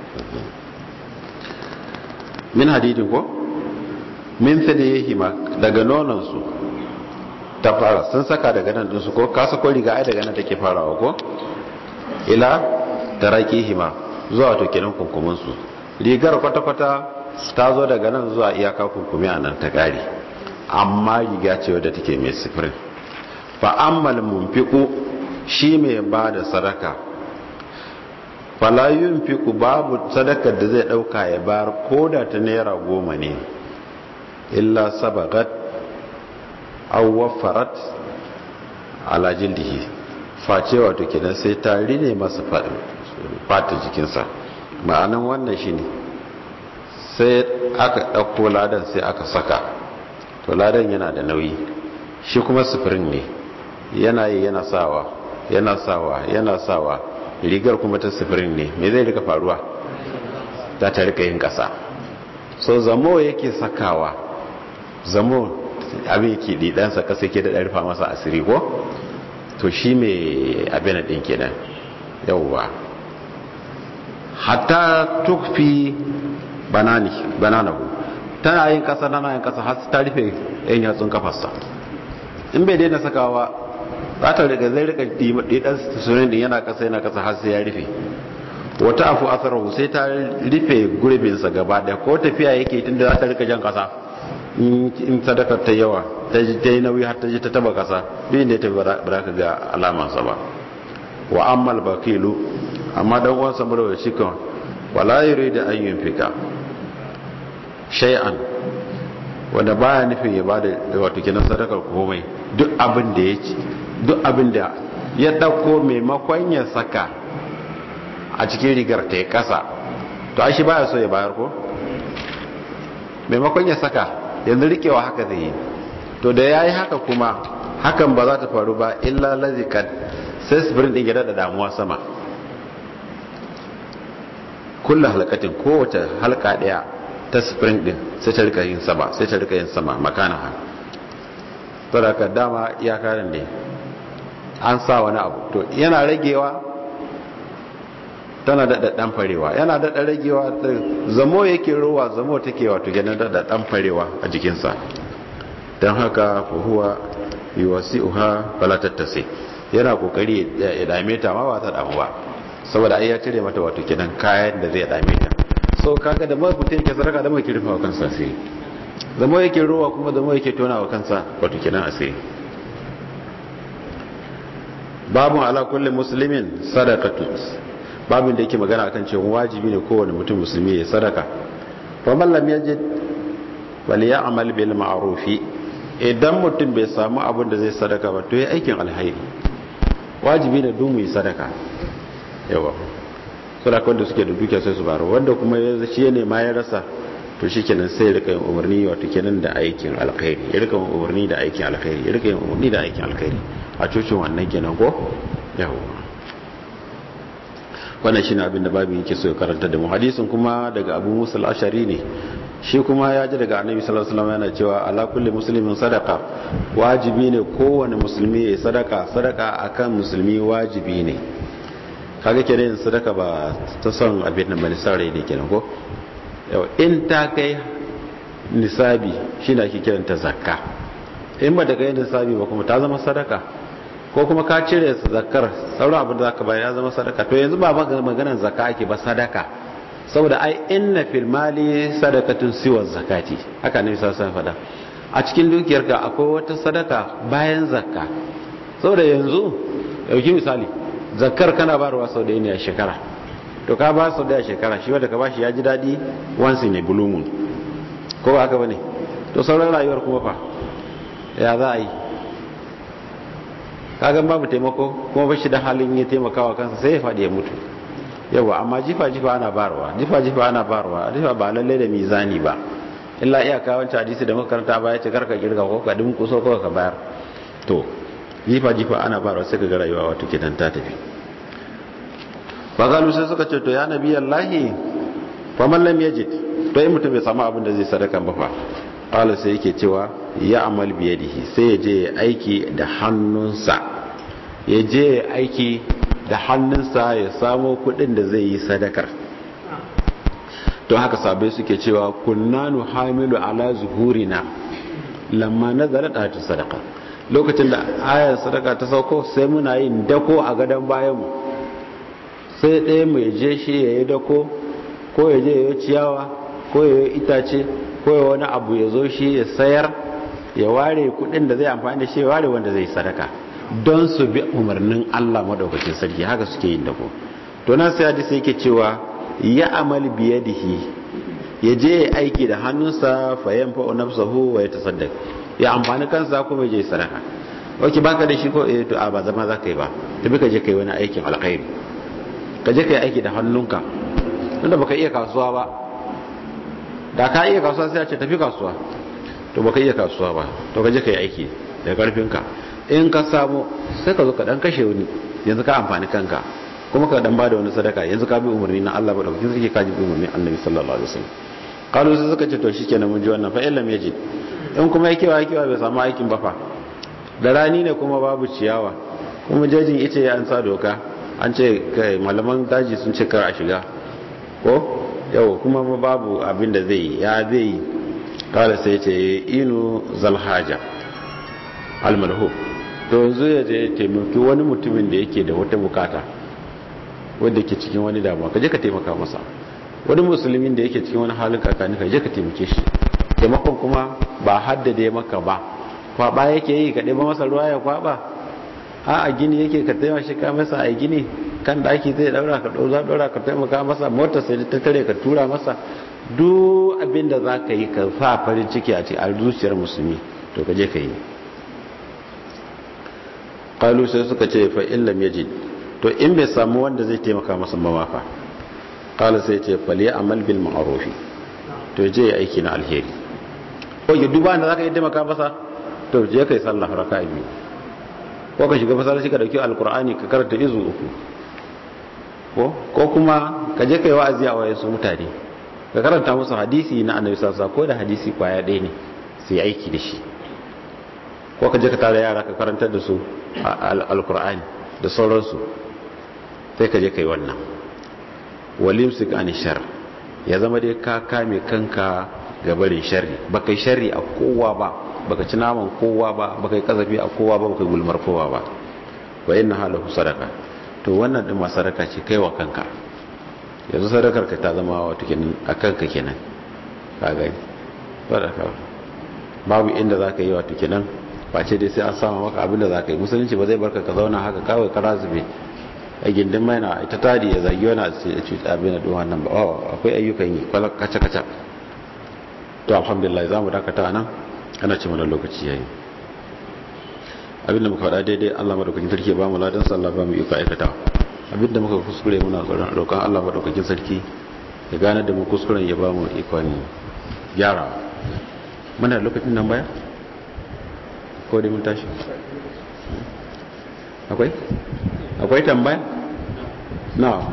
[SPEAKER 1] min hadidin ko min hima daga nonansu ta fara sun saka daga nan dinsu ko kasa ko riga ai daga nan take farawa ko ila hima zuwa to kenan kunkumin su rigar kwata-kwata ta zo daga nan zuwa iyaka kunkumi a nan ta kare amma riga ce wadda take mai sifirin fa ammal munfiqu shi mai ba da sadaka fala yunfiqu babu sadakar da zai dauka ya bayar koda ta naira goma ne illa sabagat aw wafarat ala jildihi face wato kenan sai ta rine masa fata jikinsa ma'anan wannan shine sai aka ɗauko ladan sai aka saka to ladan yana da nauyi shi kuma sufurin ne yana yi yana sawa yana sawa yana sawa rigar kuma ta sufurin ne me zai rika faruwa ta ta rika yin ƙasa so zamo yake sakawa zamo abin yake ɗiɗansa ƙasa ke da ɗarfa masa asiri ko to shi mai abin ɗin kenan yauwa hatta tukfi banani bananahu tana yin kasa tana yin kasa har ta rufe yan yatsun kafarsa in bai daina sakawa za ta riga zai rika didan sunan din yana kasa yana kasa har sai ya rufe wata afu asarahu sai ta rufe gurbin sa gaba da ko tafiya yake tunda za ta rika jan kasa in sadakar ta yawa ta yi nauyi har ta ji ta taba kasa bin da ta ba ka ga alamansa ba wa ammal bakilu amma dan uwansa mura shi kan wala yuridu an yunfika shay'an wanda baya nufin ya bada wato kinan sadakar komai duk abin da ya ci duk abin da ya dauko maimakon ya saka a cikin rigar ta ya kasa to ai shi baya so ya bayar ko maimakon ya saka yanzu rikewa haka zai yi to da yayi haka kuma hakan ba za ta faru ba illa lazikat sai sifirin din ya da damuwa sama kulla halkatin kowace halka daya ta spring din sai ta rika yin sama sai ta rika yin sama makana ha saboda dama iyakarin ne an sa wani abu to yana ragewa tana daɗa ɗan farewa yana daɗa ragewa zamo yake rowa zamo take wato ganin daɗa ɗan farewa a jikinsa don haka fuhuwa yi wasi uha falatattase yana kokari ya dame ta ma ba ta damu ba saboda ai ya cire mata wato kenan kayan da zai dame ta so kaga da mai mutum yake sadaka da mai kirfa wa kansa asiri zama yake ruwa kuma zama yake tona wa kansa wato kenan asiri babu ala kulli muslimin sadaqatu babin da yake magana akan cewa wajibi ne kowane mutum musulmi ya sadaka fa man lam yajid wal ya'mal bil ma'ruf idan mutum bai samu abin da zai sadaka ba to ya aikin alhairi wajibi ne duk mu yi sadaka yawa sadaka wanda suke da dukiya sai su baro wanda kuma ya shi ne ma ya rasa to shikenan sai ya rika yin umarni wato kenan da aikin alkhairi ya rika yin umarni da aikin alkhairi ya rika yin umarni da aikin alkhairi a cocin wannan kenan ko yawa wannan shine abin da babu yake so ya karanta da mu hadisin kuma daga Abu Musa al-Ashari ne shi kuma ya ji daga Annabi sallallahu alaihi wasallam yana cewa ala kulli muslimin sadaqa wajibi ne kowane musulmi ya sadaka sadaka akan musulmi wajibi ne kaga kenan yin sadaka ba ta son abin da bane sarai ne kenan ko yau in ta kai nisabi shine ake kiranta zakka in ba ta kai nisabi ba kuma ta zama sadaka ko kuma ka cire zakar sauran abin da zaka bayar ya zama sadaka to yanzu ba maganar zakka ake ba sadaka saboda ai inna fil mali sadaqatun siwa zakati haka ne sai sai fada a cikin dukiyarka akwai wata sadaka bayan zakka saboda yanzu dauki misali zakkar kana barwa sau da ne a shekara to ka ba sau da a shekara shi wanda ka bashi ya ji dadi once in a blue moon ko ba haka bane to sauran rayuwar kuma fa ya za a yi kagan babu taimako kuma bashi da halin ya taimakawa kansa sai ya faɗi ya mutu yawa amma jifa jifa ana barwa jifa jifa ana barwa jifa ba lalle da mizani ba illa iyaka wancan hadisi da makaranta ba ya ce karka kirga ko ka dimku so ko ka bayar to jifa jifa ana barwa sai ka ga rayuwa wato kidan ta tafi fagalu sai suka ce to ya nabi allahi fa man lam yajid to in mutum bai samu abin da zai sadaka ba fa qala sai yake cewa ya amal biyadihi sai ya je aiki da hannunsa ya je aiki da hannunsa ya samo kudin da zai yi sadakar to haka sabai suke cewa kunnanu hamilu ala zuhurina lamma nazara ta sadaka lokacin da ayar sadaka ta sauko sai muna yin dako a gadon bayanmu sai ɗaya mai je shi ya yi dako ko ya je ya yi ciyawa ko ya yi itace ko ya wani abu ya zo shi ya sayar ya ware kudin da zai amfani da shi ya ware wanda zai sadaka don su bi umarnin Allah madaukakin sarki haka suke yin dako to na sai hadisi yake cewa ya amal biyadihi ya je ya aiki da hannunsa fa yanfa nafsahu wa yatasaddaq ya amfani kansa kuma je sadaka oke baka da shi ko eh to a ba zama zaka yi ba tafi ka je kai wani aikin alkhairi ka je kai aiki da hannunka tunda baka iya kasuwa ba da ka iya kasuwa sai a ce tafi kasuwa to baka iya kasuwa ba to ka je kai aiki da karfinka in ka samu sai ka zo ka dan kashe wani yanzu ka amfani kanka kuma ka dan bada wani sadaka yanzu ka bi umarni na Allah ba da kin suke ka ji umarni Annabi sallallahu alaihi wasallam kalu sai suka ce to shikenan mun ji wannan fa illam yaji in kuma yake wa yake bai samu aikin ba fa da rani ne kuma babu ciyawa kuma jejin ita ya an sa doka an ce kai malaman daji sun ce kar a shiga ko yau kuma babu abin da zai ya zai kala sai ce inu zalhaja almalhu to yanzu ya je taimaki wani mutumin da yake da wata bukata wanda ke cikin wani damuwa ka je ka taimaka masa wani musulmin da yake cikin wani halin kakani ka je ka taimake shi taimakon kuma ba haddade maka ba kwaba yake yi ka ɗeba masa ruwa ya kwaba a a gini yake ka taimaka shi ka masa a gini kan daki zai daura ka ɗauza ɗaura ka taimaka masa motar sai ta tare ka tura masa duk abin da za ka yi ka sa farin ciki a cikin zuciyar musulmi to ka je ka yi kalu sai suka ce fa illam yajid to in bai samu wanda zai taimaka masa mawafa kala sai ce fal ya amal bil ma'ruf to je ya aiki na alheri ko ya duba da zaka yi taimaka masa to je kai sallah raka'a biyu ko ka shiga masallaci ka dauki alqur'ani ka karanta izu uku ko ko kuma ka je kai wa'azi a wayansu mutane ka karanta musu hadisi na annabi sallallahu alaihi wasallam ko da hadisi kwaya ɗaya ne sai aiki da shi ko ka je ka tare yara ka karantar da su alkur'ani da sauransu sai ka je ka yi wannan walimsik an shar ya zama dai ka kame kanka ga barin sharri baka yi sharri a kowa ba baka ci naman kowa ba baka yi kazafi a kowa ba baka yi gulmar kowa ba wa inna halahu sadaka to wannan din ma sadaka ce kai wa kanka yanzu sadakar ka ta zama wato kenan a kanka kenan ka gani sadaka babu inda za ka yi wato kenan face dai sai an sama maka abin da za ka yi musulunci ba zai barka ka zauna haka kawai kara zube a gindin mai na ita tadi ya zagi wani a cuta abin da ɗin wannan ba akwai ayyukan yi kaca-kaca to alhamdulillah za mu dakata nan ana ce mana lokaci yayi abinda muka faɗa daidai Allah madaukakin sarki ya ba mu ladan sallah ba mu iko aikata abinda muka kuskure muna tsoron roƙon Allah madaukakin sarki ya gane da mu kuskuren ya ba mu ikon gyara muna lokacin nan baya ko dai mun tashi akwai akwai tambaya na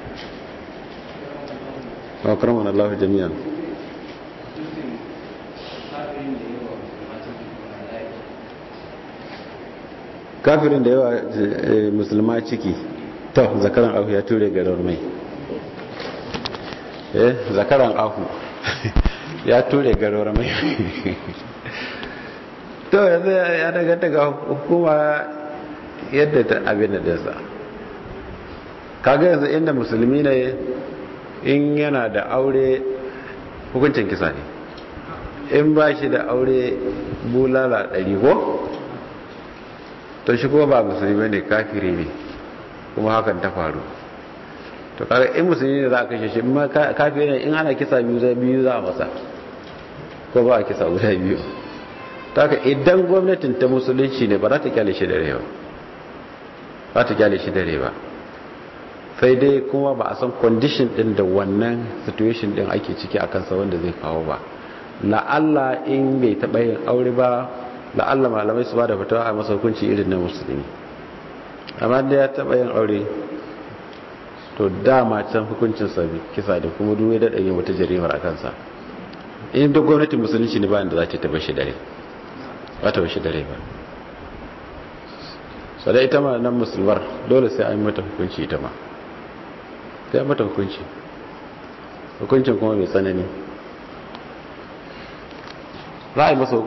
[SPEAKER 1] wa karamana Allah jami'an kafirin da yawa musulma ciki to zakaran ahu ya ture garar mai eh zakaran ahu ya ture garar mai to yanzu ya daga daga hukuma yadda ta abin da sa kaga yanzu inda musulmi ne in yana da aure hukuncin kisa ne in ba shi da aure bulala ɗari ko to shi kuma ba musulmi ne kafiri ne kuma hakan ta faru to kaga in musulmi ne za a kashe shi amma kafiri ne in ana kisa biyu za biyu za a masa ko ba a kisa guda biyu ta ka idan gwamnatin ta musulunci ne ba za ta kyale shi dare ba ba ta kyale shi dare ba sai dai kuma ba a san condition din da wannan situation din ake ciki a kansa wanda zai kawo ba la'alla in bai taɓa yin aure ba la'alla malamai su ba da fatawa a masa hukunci irin na musulmi amma da ya taɓa yin aure to dama can hukuncinsa kisa da kuma duwe da ɗanyen wata jarimar a kansa in da gwamnatin musulunci ne bayan da za ta taɓa shi dare ba ta bashi dare ba sadai ita ma nan musulmar dole sai an mata hukunci ita ma sai an mata hukunci hukuncin kuma mai tsanani za a yi masa